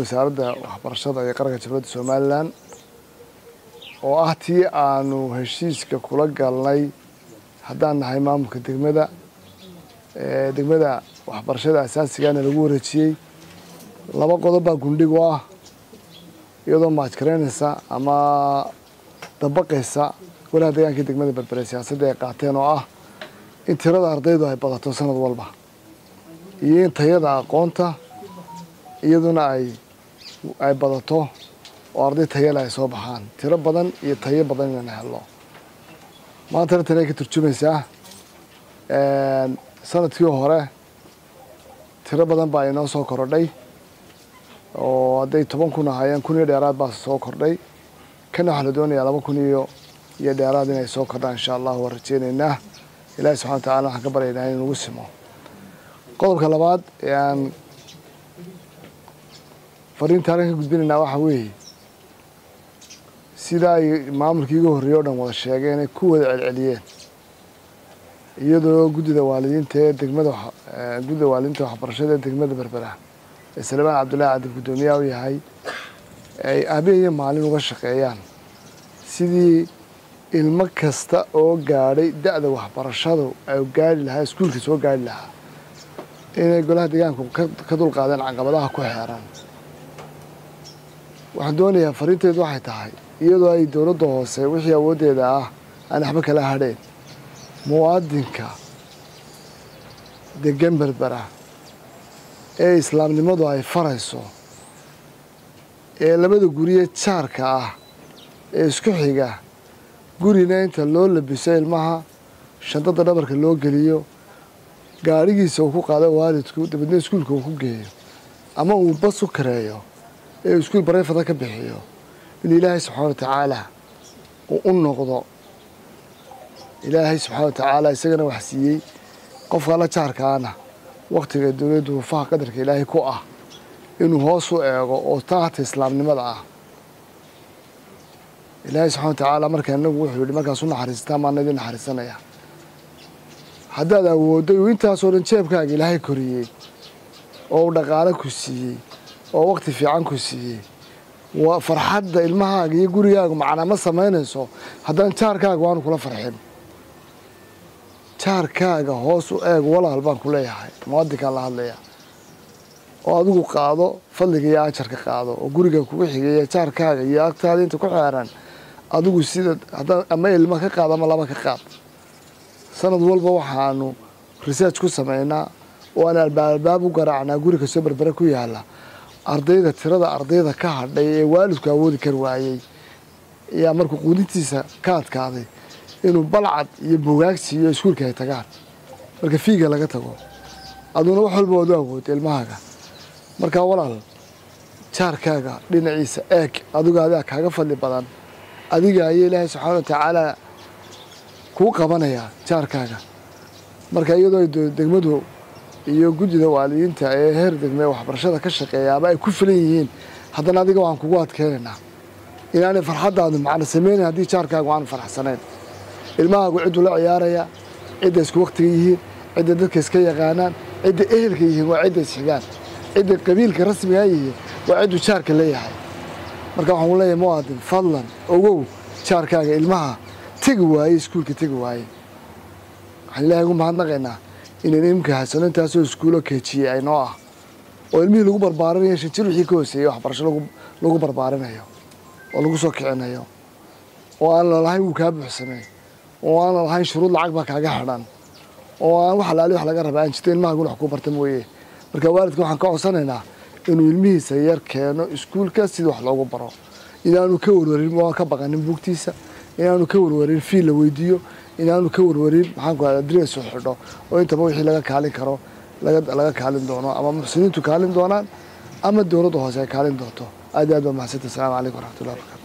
wasaaradda waxbarashada iyo qaranka jamhuuriyadda somalilan oo ah tii aanu heshiiska kula galnay haddaan nahay maamulka degmada degmada waxbarashada asaasigana lagu wareejiyey laba qodob baa gundhig u ah iyadoo maajkareynaysa ama dabaqaysa golaha deegaanka degmada berbere siyaasadda ay qaateen oo ah in tirada ardaydu ay badato sanad walba iyo in tayada aqoonta iyaduna ay ay badato oo arday tayale ay soo baxaan tiro badan iyo tayo badan inayna helno maantana tani ay ka turjumaysaa sanadkii hore tiro badan baa inoo soo korodhay oo hadday toban kun ahaayeen kun iyo dheeraad baa soo kordhay kana waxaa la doonayaa laba kun iyo iyo dheeraad inay soo kordhaan insha allah waan rajeynaynaa ilaahi subxana wa tacala waxaan ka baryaynaa in nagu simo qodobka labaad ee aan fariinta halkan ka gudbinaynaa waxaa weeye sidaa ay maamulkii iga horreeyey o dhan wada sheegeen inay ku wada celceliyeen iyadoo guddida waalidiinta ee degmada guddida waalidiinta waxbarashada ee degmada berbera ee salmaan cabdullaahi cabdi guddoomiyaha u yahay ay habeen iyo maalin uga shaqeeyaan sidii ilmo kasta oo gaadhay da-da waxbarashadu ay gaari lahaa iskuulka soo gaari lahaa inay golaha deegaanku ka dulqaadeen caqabadaha ku xeeran waxaan doonayaa fariinteedu waxay tahay iyadoo ay dowladda hoose wixii awooddeeda ah aan waxba kala hadheen muwaadinka degan berbera ee islaamnimadu ay farayso ee labada guriye jaarka ah ee isku xiga gurina inta loo labiso ilmaha shandada dhabarka loo geliyo gaadhigiisa uu ku qaado waalidku dabeedna iskuulka uu ku geeyo ama uu bas u kareeyo ee iskuul barayfada ka bixiyo in ilaahay subxaana wa tacaala uu u noqdo ilaahay subxaana wa tacaala isagana wax siiyey qofka la jaarkaana waktiga dowladdu wufaha qadarka ilaahay ku ah inuu hoos u eego oo taata islaamnimada ah ilaahay subxana wa tacaala markaa inagu wuxuu yihi markaas u naxariistaa maana idin naxariisanaya haddaad awoodday uu intaasoo dhan jeebkaaga ilaahay koriyey oo uu dhaqaale ku siiyey oo wakti fiican ku siiyey waa farxadda ilmahaaga iyo gurigaagu macnaa ma samaynayso haddaan jaarkaaga waanu kula farxin jaarkaaga hoos u eeg walaal baan ku leeyahay muwaadinkaan la hadlaya oo adigu qaado fadliga iyo ajarka qaado oo guriga kugu xigeeya jaarkaaga iyo agtaada inta ku xeeran adigu sida haddaan ama ilma ka qaad ama laba ka qaad sanad walba waxaanu research ku samaynaa oo aan albaab u garaacnaa guri kastoo berbere ku yaala ardayda tirada ardayda ka hadhay ee waalidku awoodi kar waayey ayaa markuu quudintiisa ka adkaaday inuu balcad iyo bogaagsi iyo iskuulka ay tagaan marka fiiga laga tago aduna wax walba waad u awood ilmahaaga markaa walaal jaarkaaga dhinaciisa eeg adigu adaa kaaga fadli badan adiga ayaa ilaahay subxaana wa tacaala kuu qabanayaa jaarkaaga marka iyadoo ay degmadu iyo guddida waalidiinta ee heer degme waxbarashada ka shaqeeyaaba ay ku filan yihiin haddana adiga waxaan kugu adkeynaynaa inaanay farxaddaadu macno sameynayn haddii jaarkaagu aanu faraxsanayn ilmahaagu cidduu la ciyaaraya cidda isku waktiga yihiin cidda dadka iska yaqaanaan cidda ehelka yihiin waa cidda isxigaan cidda qabiilka rasmigaa yihiin waa cidduu jaarka leeyahay marka waxaan ku leeyahay muwaadin fadlan ogow jaarkaaga ilmaha tegi waaye iskuulka tegi waaye waxaan ilaahay ugu mahadnaqaynaa inaynu imika haysano intaasoo iskuulo keejiyey ay noo ah oo ilmihii lagu barbaarinayo shan jir wixii ka hooseeyey waxbarasho lagu barbaarinayo oo lagu soo kicinayo oo aan lalahayn wuu kaa buuxsamay oo aan lalahayn shuruud lacag baa kaaga xidhan oo aan wax alaali wax laga raba aan jirto ilmahaguna wax ku barta mooye marka waalidka waxaan ka codsanaynaa inuu ilmihiisa yar keeno iskuulka sidii wax loogu baro inaanu ka warwarin waa ka baqanin buugtiisa inaanu ka warwarin fiil la weydiiyo inaanu ka warwarin maxaan ku adres u xidho oo intaba wixii laga kaalin karo laga kaalin doono ama muxsiniintu kaalin doonaan ama dowladda hoose ay kaalin doonto aad iyo aad baa mahadsantahi assalamu calaykum waraxmatullahi wabarakatu